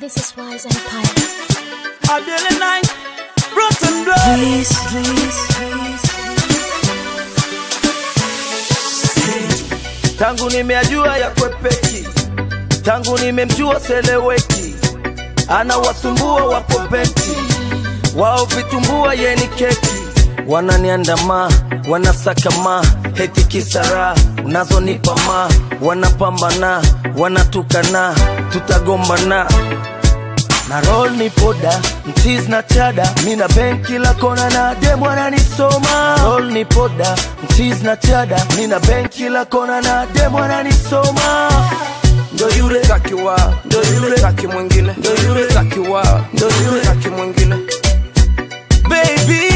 This is Wise Empire. Adele Night, Rotten Blood. Please, please, please. Tangu nimeajua ya kwepeki, tangu nimemjua seleweki, anawasumbua wapopeti, wao vitumbua yeni keki, wananiandama wanasakama heti kisara unazonipa ma wanapambana wanatukana tutagombana na roll ni poda mtiz na chada mina benki la kona na demu ananisoma roll ni poda mtiz na chada mina benki la kona na demu ananisoma ndo yule takiwa ndo yule taki mwingine ndo yule takiwa ndo yule taki mwingine baby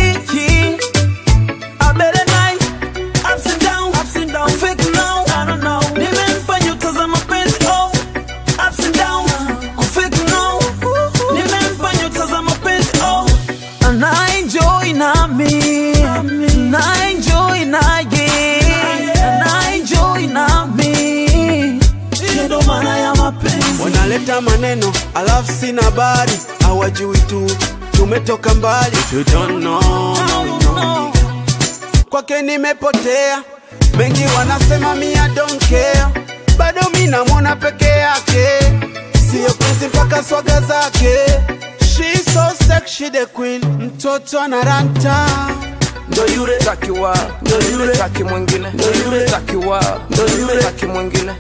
a better night ups and down ups and down fake now I don't know nimempa nyota za mapenzi oh ups and down kufake now nimempa nyota za mapenzi oh na enjoy nami na enjoy naye na enjoy nami ndo maana ya mapenzi wanaleta maneno alafu sina habari hawajui tu tumetoka mbali If you don't know, no, no. kwake nimepotea mengi wanasema mia don't care bado mi namwona peke yake siyo kuzi mpaka swaga zake She's so sexy the queen mtoto anaranta ndo yule takiwa ndo yule taki mwingine Ndo yule. takiwa Ndo yule. taki mwingine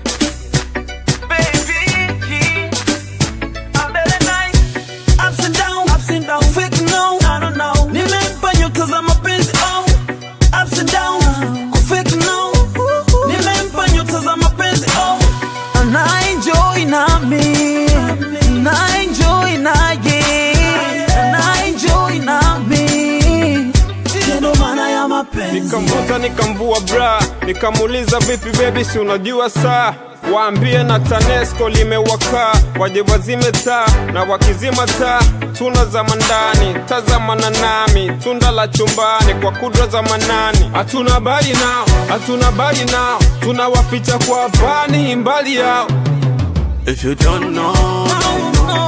nikamvuta nikamvua bra nikamuuliza vipi bebi si unajua saa waambie na tanesco limewaka waje wazime taa na wakizima taa tuna za mandani tazamana nami tunda la chumbani kwa kudra za manani hatuna habari nao hatuna habari nao tunawaficha kwa pani mbali yao If you don't know,